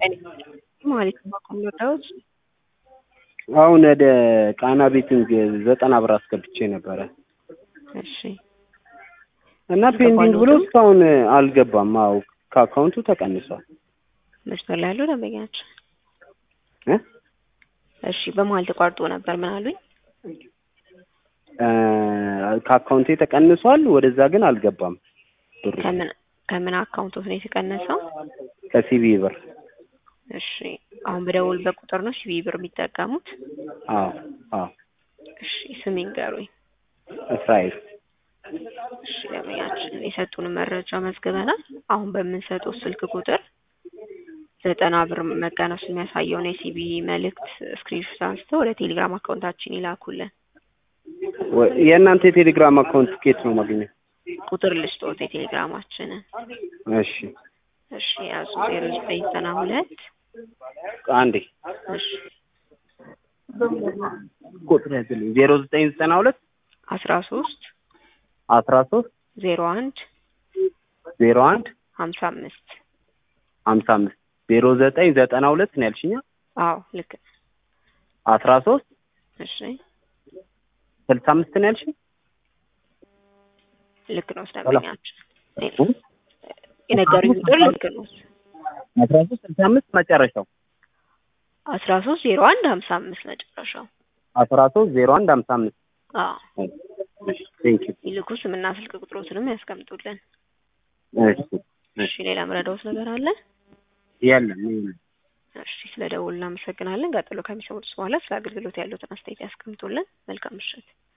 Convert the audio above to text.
ማለት ነው የምወዳውት አሁን ወደ ቃና ቤቲንግ ዘጠና ብር አስገብቼ ነበረ እሺ እና ፔንዲንግ ብሎ እስካሁን አልገባም። አዎ ከአካውንቱ ተቀንሷል። መስመር ላይ ያለው ደንበኛችን እ እሺ በመሀል ተቋርጦ ነበር። ምን አሉኝ? እ ከአካውንቴ ተቀንሷል። ወደዛ ግን አልገባም ብሩ ከምን ከምን አካውንቶት ነው የተቀነሰው? ከሲቢ ብር። እሺ አሁን በደወሉበት ቁጥር ነው ሲቢ ብር የሚጠቀሙት? አዎ አዎ። እሺ ስም ይንገሩኝ። እስራኤል እሺ ደንበኛችን የሰጡን መረጃ መዝግበናል። አሁን በምንሰጠው ስልክ ቁጥር ዘጠና ብር መቀነሱ የሚያሳየውን የሲቢ መልእክት ስክሪንሾት አንስተው ወደ ቴሌግራም አካውንታችን ይላኩልን። ወ- የእናንተ የቴሌግራም አካውንት ኬት ነው ማግኘት? ቁጥር ልስጦት የቴሌግራማችንን። እሺ እሺ ያዙ ዜሮ ዘጠኝ ዘጠና ሁለት አንዴ እሺ ቁጥር ያዝልኝ ዜሮ ዘጠኝ ዘጠና ሁለት አስራ ሶስት አስራ ሶስት ዜሮ አንድ ዜሮ አንድ ሀምሳ አምስት ሀምሳ አምስት ዜሮ ዘጠኝ ዘጠና ሁለት ነው ያልሽኛ? አዎ ልክ ነው። አስራ ሶስት እሺ ስልሳ አምስት ነው ያልሽኝ? ልክ ነው ደንበኛችን የነገሩኝ ቁጥር ልክ ነው። አስራ ሶስት ስልሳ አምስት መጨረሻው አስራ ሶስት ዜሮ አንድ ሀምሳ አምስት መጨረሻው። አስራ ሶስት ዜሮ አንድ ሀምሳ አምስት አዎ ቴንክ ዩ ይልኩ ስምና ስልክ ቁጥሮትንም ያስቀምጡልን። እሺ እሺ ሌላ ምረዳውት ነገር አለ? የለም የለም። እሺ ስለ ደውል እናመሰግናለን። ቀጥሎ ከሚሰሙት በኋላ ስለ አገልግሎት ያሉትን አስተያየት ያስቀምጡልን። መልካም ምሽት።